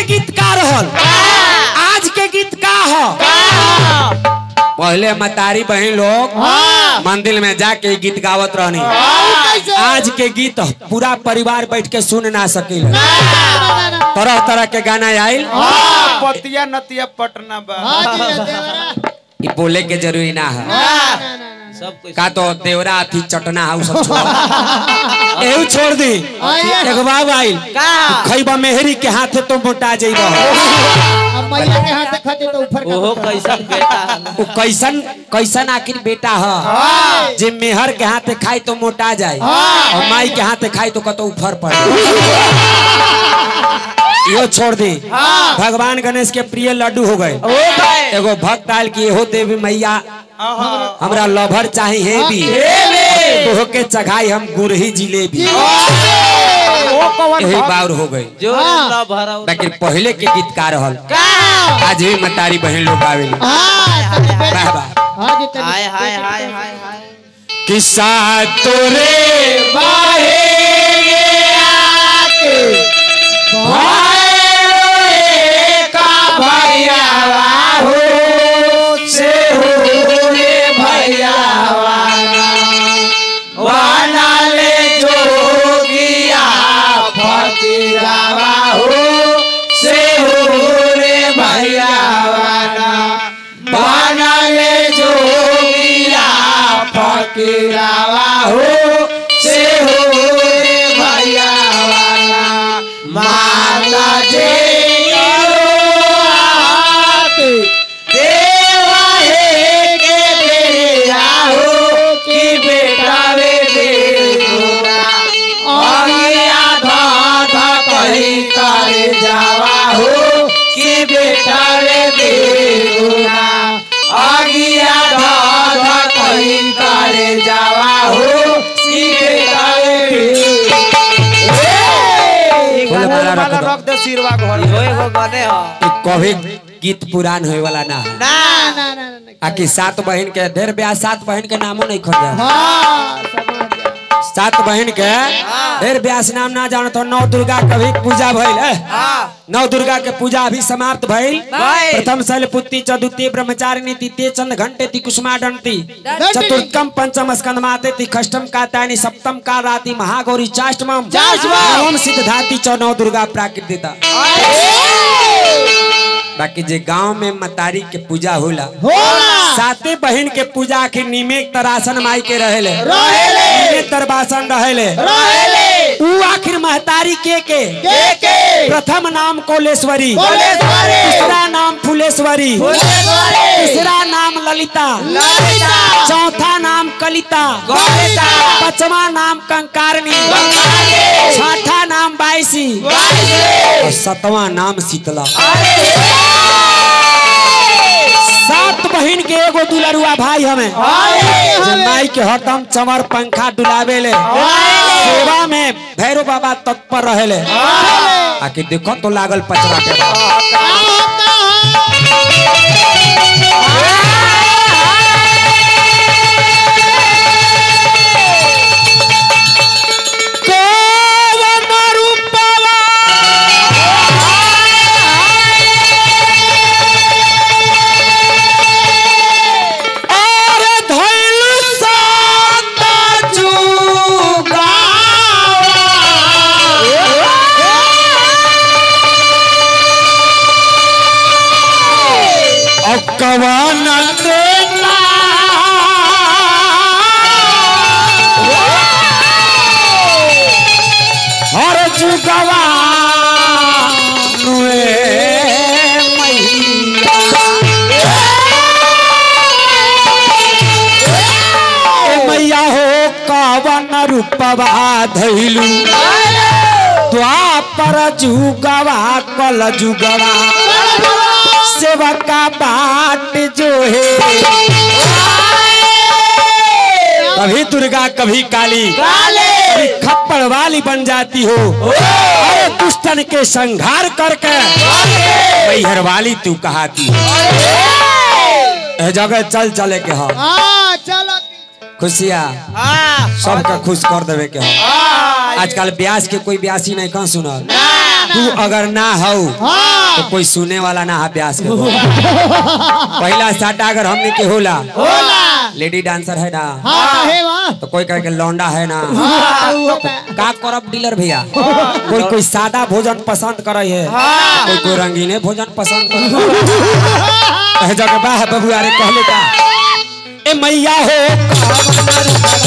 गीत का रहल आज के गीत का हो पहले मतारी बहन लोग मंदिर में जाके गीत गावत रहनी आज के गीत पूरा परिवार बैठ के सुन ना सकिल तरह तरह के गाना आयल पतिया नतिया पटना बा ई बोले के जरूरी ना है सब कुछ का तो देवरा अथी चटना है उ सब छोड़ एहू छोड़ दी एगो बाब आइल का खैबा मेहरी के हाथे तो मोटा जइबा मैया के हाथ खाते तो ऊपर का ओहो कैसन बेटा है ना। उ कैसन कैसन आखिर बेटा है जे मेहर के हाथे खाई तो मोटा जाए और माई के हाथे खाई तो कतो उफर पड़े यो छोड़ दी भगवान गणेश के प्रिय लड्डू हो गए ओ भाई एगो भक्त आयल की एहो देवी मैया हमरा लभर चाहे हे भी तो के चघाई हम गुरही जिलेबी ओ कवन यही भक्त? बाउर हो गई जो न भरा लेकिन पहले के गीत का रहल का आज भी मतारी बहन लोग आवेली वाह वाह हां जी तनी हाय हाय हाय हाय हाय किस्सा तोरे बाहे बोले माला रख दो। रख दे सिरवा घर इहो एगो गने हो कि कभी गीत पुरान होए वाला ना है ना ना ना ना आकि सात बहन के ढेर ब्याह सात बहन के नामो नहीं खोजा हां समाज सात बहन के ढेर ब्यास नाम ना जानो तो नौ दुर्गा के भी पूजा भइल है नौ दुर्गा के पूजा अभी समाप्त भइल भइल। प्रथम शैलपुत्री चतुर्थी ब्रह्मचारिणी तृतीय चंद घंटे ती कुसुमा दंती चतुर्थम पंचम स्कंदमाते ती खष्टम कातायनी सप्तम का राति महागौरी चाष्टमम नवम सिद्धाति चौ नौ दुर्गा प्राकृतिता बाकी जे गांव में मतारी के पूजा होला साते बहन के पूजा के निमेक तरासन माई के रहेले निमेक तरबासन रहेले ऊ आखिर महतारी के के प्रथम नाम कोलेश्वरी दूसरा नाम फुलेश्वरी तीसरा नाम ललिता चौथा नाम कलिता पांचवा नाम कंकारनी छठा नाम बाईसी और सतवा नाम शीतला सात बहन के एगो दुलरुआ भाई हमें जे माई के हरदम चमर पंखा डुलावे ले सेवा में भैरव बाबा तत्पर रहेले आके देखो तो लागल पचरा के बाद। कौन रूपवा और धइल सात जुगावा अकवान देना हर जुगवा नुए मैया ए मैया हो कवन रूपवा धैलू द्वापर जुगवा कल जुगवा सेवका बाट जो है कभी दुर्गा कभी काली कभी खप्पड़ वाली बन जाती हो अरे दुष्टन के संघार करके मैहर वाली तू कहाती हो ए जगह चल चले के हो हां चलो खुशिया सबके खुश कर देवे के हो आजकल ब्यास के कोई ब्यासी नहीं कहाँ सुनल तू अगर ना हो हां तो कोई सुने वाला ना है ब्यास के पहला साटा अगर हमने के होला होला लेडी डांसर है ना हाँ है वहाँ तो कोई कहे के लौंडा है ना हाँ, वो होता है। का करब डीलर भैया कोई कोई सादा भोजन पसंद करे है कोई कोई रंगीने भोजन पसंद करे जगह बाह बबुआ रे कहले का ए मैया हो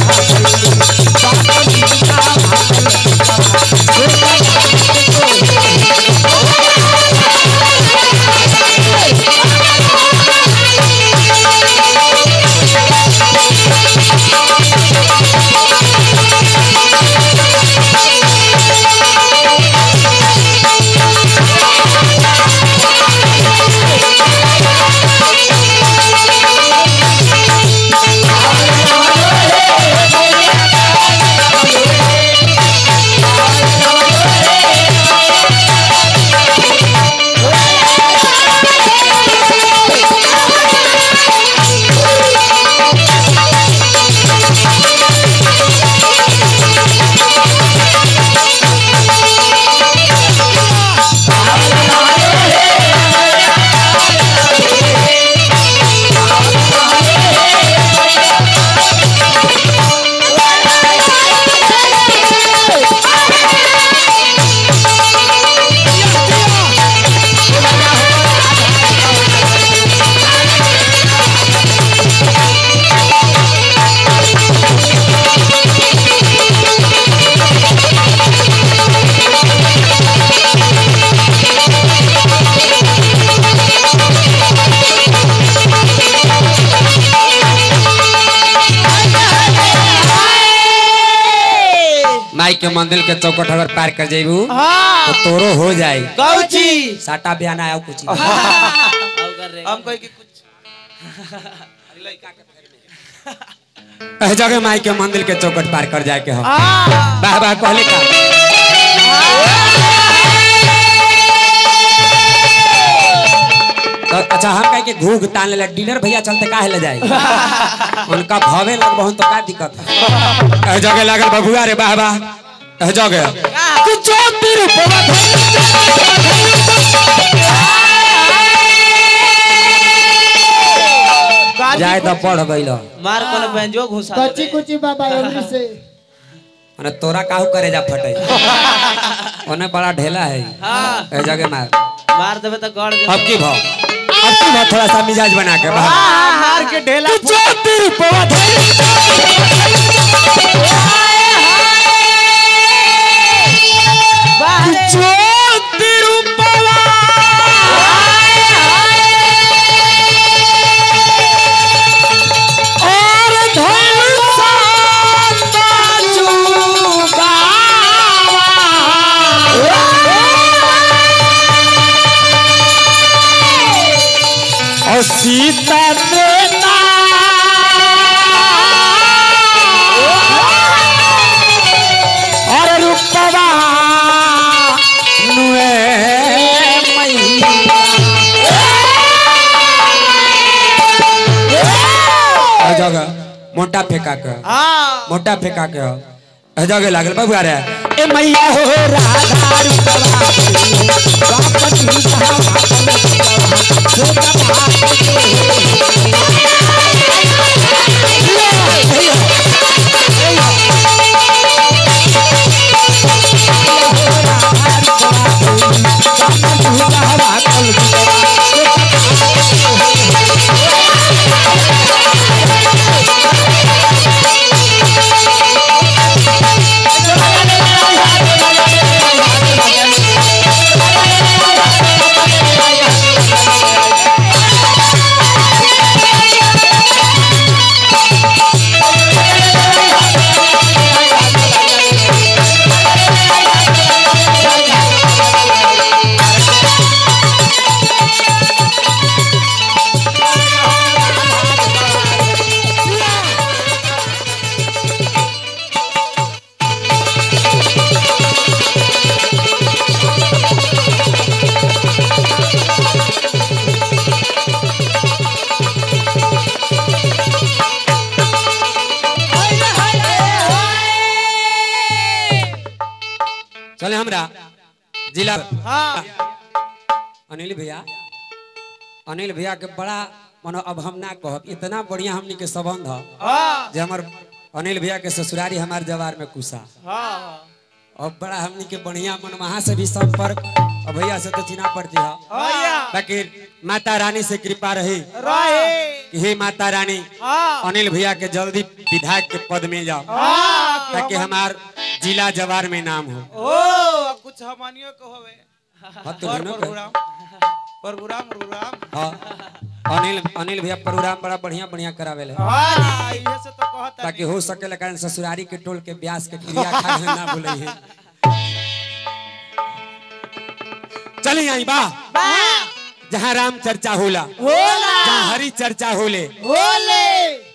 माई के मंदिर के चौकट अगर पार कर जेबू तो तोरो हो जाई कौची साटा बयान आया कुछ हम कोई की कुछ एह जगह माई के मंदिर के चौकट पार कर जाए के हो वाह वाह कहले का तो अच्छा हम कहे कि घूघ तान ले डीलर भैया चलते काहे ले जाए उनका भवे लग बहुत तो का दिक्कत है एह जगह लागल बबुआ रे वाह वाह एह जगह कि ज्योति रूपवा जाए तो पढ़ गइल मार कोन बेंजो घुसा कच्ची कुची बाबा एवरी से अरे तोरा काहू करे जा फटे ओने बड़ा ढेला है हां ए जगह मार मार देबे तो गड़ अब की भाव अब की भाव थोड़ा सा मिजाज बना के बाहर हार के ढेला ज्योति रूपवा ज्योति रूपवा और धनुषा और सीता देता और रूपवा नुए मैया जगह मोटा फेंका के मोटा फेंका के हो ए जगह लागल बबुआ रे ए मैया हो राधा रूपवा बापति चले हमरा जिला अनिल भैया अनिल भैया के बड़ा मनो अब हम ना कहब इतना बढ़िया हमनी के संबंध ह हाँ जे हमर अनिल भैया के ससुरारी हमार जवार में कुसा हाँ और बड़ा हमनी के बढ़िया मन वहां से भी संपर्क अब भैया से तो चिन्हा पड़ती है हाँ बाकी माता रानी से कृपा रही रहे कि हे माता रानी हाँ अनिल भैया के जल्दी विधायक के पद मिल जाओ हाँ कि ताकि हम- हमार जिला जवार में नाम हो ओ कुछ हमनियो को होवे हाँ, तो पर दोनों के। परगुराम परगुराम परगुराम हाँ अनिल अनिल भैया प्रोग्राम बड़ा बढ़िया बढ़िया करावेले हाँ इहे से तो कहता ताकि हो सके कारण ससुरारी के टोल के ब्यास के क्रिया खाए ना बोले है चली आई बा जहाँ राम चर्चा होला होला जहाँ हरि चर्चा होले होले